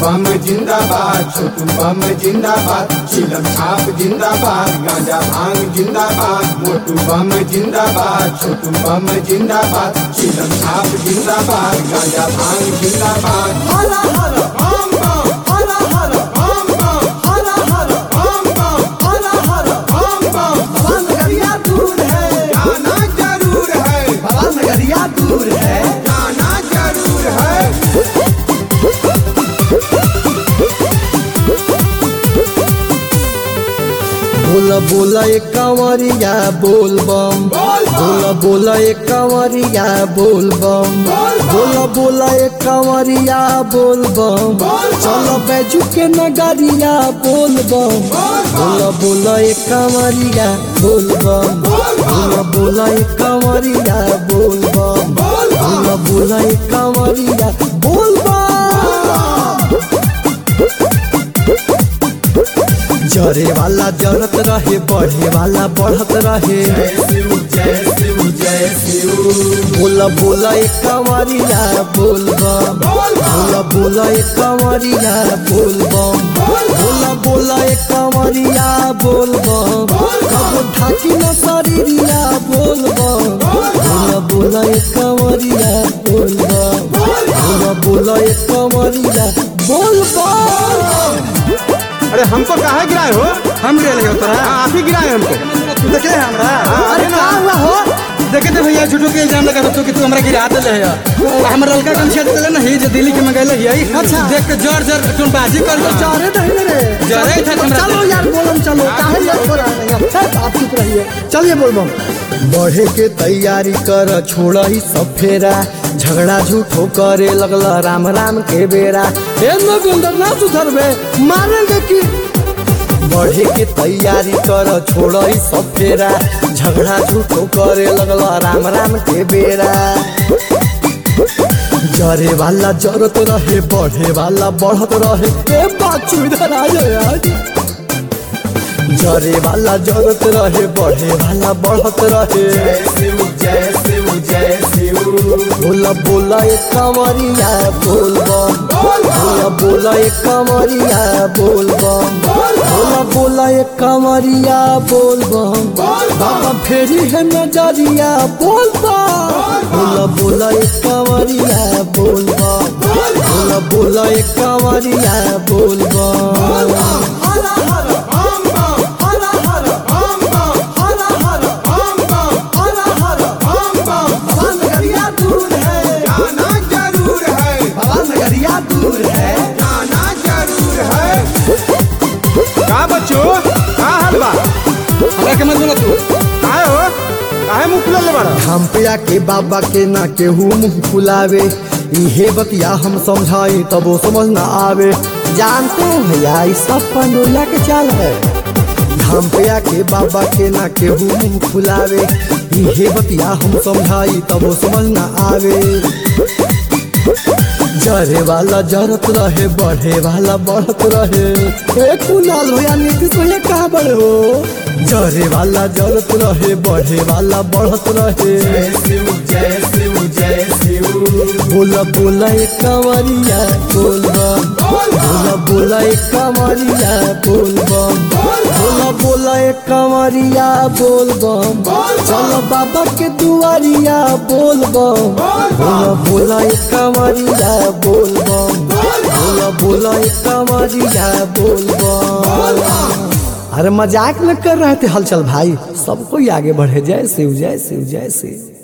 बम जिंदाबाद छोटू बम जिंदाबाद चिलम छाप जिंदाबाद गांजा भांग जिंदाबाद मोटू बम जिंदाबाद छोटू बम जिंदाबाद चिलम छाप जिंदाबाद गांजा भांग जिंदाबाद हरा हरा बम बम हरा हरा बम बम हरा हरा बम बम हरा हरा बम बम भगवान नगरिया दूर है जाना जरूर है भगवान नगरिया दूर है जाना जरूर है बोला बोला एक कांवरिया बोल बम बोल बम। बोला बोला एक कांवरिया बोल बम बोल बम। बोला बोला एक कांवरिया बोल बम बोल बम। चलो बैजू के नगरिया बोल बम बोल बम। बोला बोला एक कांवरिया बोल बम बोल बम। बोला बोला एक कांवरिया बोल बम बोल बम। बोला बोला एक कांवरिया बोल बम जरे वाला जरत रहे बढ़े वाला बढ़त रहे शिव जय शिव जय शिव बोला बोला एक कंवरिया बोल बम बोल बम। बोला बोला एक कंवरिया बोल बम बोल बम। बोला बोला एक कंवरिया बोल बम बोल बम। कब ढाकी न शरीरिया बोल बम बोल बम। बोला बोला एक कंवरिया बोल बम बोल बम। बोला बोला एक कंवरिया बोल बम अरे हमको कहा गिराए हो हम गिरा लगे तोरा आप ही गिराए हमको तू देखे है हमरा अरे का हुआ हो देखे थे भैया झूठो के इल्जाम लगा तो कि तू हमरा गिरा देले है हमर लड़का कन छेद देले ना ही जो दिल्ली के मंगैले है अच्छा। देख के जोर जोर तुम बाजी कर चारे नहीं रे जरे था हमरा चलो से। यार बोलम चलो काहे यार छोड़ा नहीं अब आप चुप रहिए चलिए बोलबम बढ़े के तैयारी कर छोड़ा ही सब फेरा झगड़ा झूठो करे लगला राम राम के बेरा ए नगुंदर ना सुधरबे मारेंगे की बढ़े के तैयारी कर छोड़ा ही सब फेरा झगड़ा झूठो करे लगला राम राम के बेरा जरे वाला जरत रहे बढ़े वाला बढ़त रहे ए बाचू इधर आ जाओ यार जरे वाला जरत रहे बढ़े वाला बढ़त रहे जय शिव जय शिव जय शिव बोला बोला एक कमरिया बोल बम बोल बम। बोला बोला एक कमरिया बोल बम बोल बम। बोला बोला एक कमरिया बोल बम बोल बम। बाबा फेरी है नजरिया बोल बम बोला बोला एक कमरिया बोल बम बोल बम। बोला बोला एक कमरिया बोल बम हरा हरा बम बम हरा हरा बम बम हरा हरा बम बम हरा हरा बम बम भगवान नगरिया दूर है जाना जरूर है भगवान नगरिया दूर है जाना जरूर है का बच्चो का हाल बा हमरा के मत बोला तू काहे हो काहे मुंह खुला ले बाड़ा हम पिया के बाबा के ना केहू मुंह फुलावे इहे बतिया हम समझाई तब वो समझ ना आवे जानते हो भैया इस सब पंडोला के चाल है हम पिया के बाबा के ना केहू मुंह फुलावे इहे बतिया हम समझाई तब वो समझ ना आवे जरे वाला जरत रहे बढ़े वाला बढ़त रहे ए कुणाल भैया नीतीश भैया कहाँ बड़े हो जरे वाला जरत रहे बढ़े वाला बढ़त रहे जय शिव जय शिव जय शिव बोला बोला एक कंवरिया बोल बम बोल बम। बोला बोला एक कंवरिया बोल बम बोल बम। बोला बोला एक कंवरिया बोल बम बोल बम। चलो बाबा के दुआरिया बोल बम बोल बम। बोला बोला एक कंवरिया बोल बम बोल बम। बोला बोला एक कंवरिया बोल बोल बम बम। अरे मजाक न कर रहे थे हलचल भाई सबको ही आगे बढ़े जय शिव जय शिव जय शिव